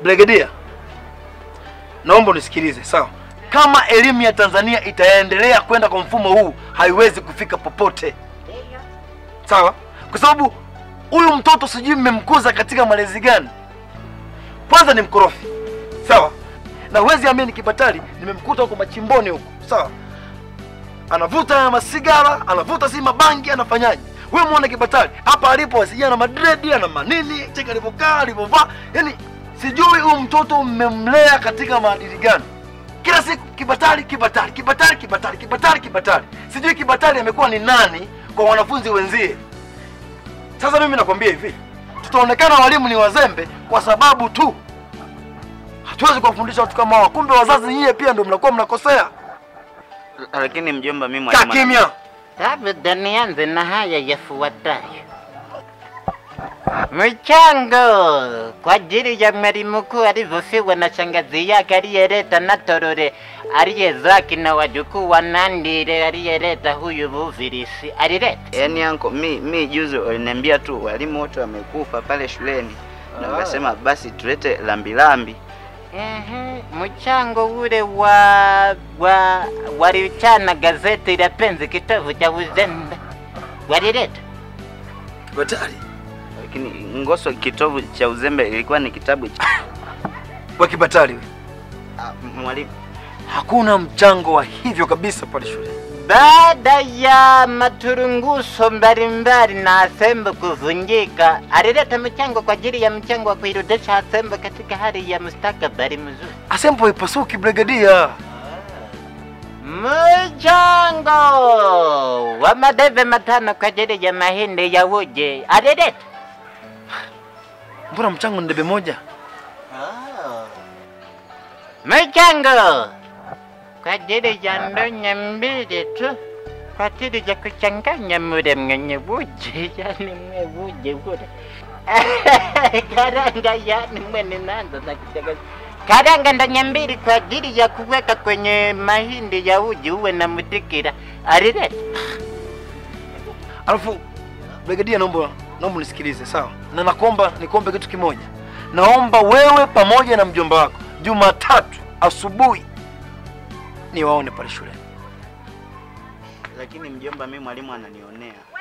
Brigadia, naomba unisikilize sawa. Kama elimu ya Tanzania itaendelea kwenda kwa mfumo huu, haiwezi kufika popote, sawa? Kwa sababu huyu mtoto sijui mmemkuza katika malezi gani. Kwanza ni mkorofi, sawa, na huwezi amini, Kibatali nimemkuta huko machimboni huko, sawa, anavuta masigara, anavuta si mabangi, anafanyaje? Wewe muone Kibatali hapa alipo, sijui ana madredi, ana manini, cheka alivyokaa, alivyovaa, yani sijui huyu mtoto mmemlea katika maadili gani? Kila siku Kibatali, Kibatali, Kibatali, Kibatali, Kibatali, Kibatali. Sijui Kibatali amekuwa ni nani kwa wanafunzi wenzie. Sasa mimi nakwambia hivi, tutaonekana walimu ni wazembe kwa sababu tu hatuwezi kuwafundisha watu kama hao. Kumbe wazazi nyie pia ndio mnakuwa mnakosea. Lakini mjomba, mimi Kaa mwalimu kimya. Labda nianze na haya yafuatayo. Mchango kwa ajili ya mwalimu mkuu alivyofiwa na shangazi yake aliyeleta na Torore aliyezaki na wajukuu wa Nandile aliyeleta huyu Buvirisi alileta. Yaani anko, mi mi juzi waliniambia tu walimu wote wamekufa pale shuleni, na wakasema basi tulete lambilambi. Ehe, mchango ule wa wa walichana gazeti la Penzi kitovu cha uzembe walileta. Kibatali, Lakini Ngoso, kitovu cha uzembe ilikuwa ni kitabu cha kwa Kibatali wewe. Ah, mwalimu. Hakuna mchango wa hivyo kabisa pale shule. Baada ya maturunguso mbalimbali na Asembo kuvunjika, alileta mchango kwa ajili ya mchango wa kuirudisha Asembo katika hali ya mustakabali mzuri. Asempo ipasuki Brigadia. Mchango wa madebe matano kwa ajili ya mahindi ya uje alileta. Mbona mchango ni debe moja? Mchango kwa ajili ya ndonya mbili tu kwa ajili ya kuchanganya mule mwenye uje, yani mwe uje ule karanga, yani mwe ninaanza na kuchanganya karanga ndonya mbili kwa ajili ya kuweka kwenye mahindi ya uji uwe na mutikira alileta. Alafu Brigadia, naomba naomba unisikilize sawa, na nakuomba nikuombe kitu kimoja. Naomba wewe pamoja na mjomba wako Jumatatu asubuhi niwaone pale shuleni. Lakini mjomba, mimi mwalimu ananionea.